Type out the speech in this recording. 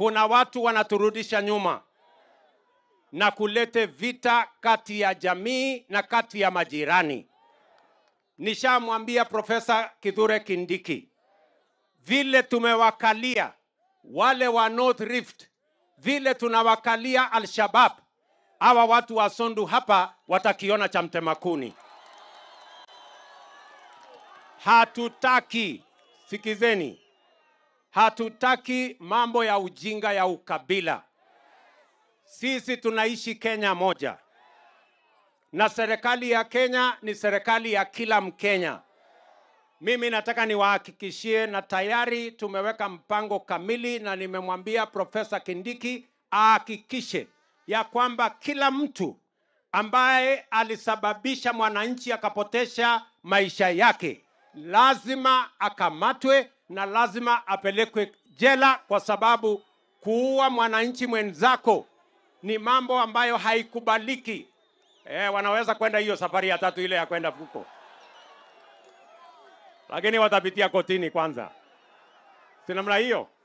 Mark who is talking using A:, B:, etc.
A: kuna watu wanaturudisha nyuma na kulete vita kati ya jamii na kati ya majirani. Nishamwambia Profesa Kithure Kindiki, vile tumewakalia wale wa North Rift, vile tunawakalia Al-Shabab, hawa watu wa Sondu hapa watakiona cha mtema kuni. Hatutaki, sikizeni, hatutaki mambo ya ujinga ya ukabila. Sisi tunaishi Kenya moja, na serikali ya Kenya ni serikali ya kila Mkenya. Mimi nataka niwahakikishie, na tayari tumeweka mpango kamili, na nimemwambia Profesa Kindiki ahakikishe ya kwamba kila mtu ambaye alisababisha mwananchi akapotesha maisha yake lazima akamatwe na lazima apelekwe jela, kwa sababu kuua mwananchi mwenzako ni mambo ambayo haikubaliki. Eh, wanaweza kwenda hiyo safari ya tatu ile ya kwenda huko, lakini watapitia kotini kwanza, si namna hiyo?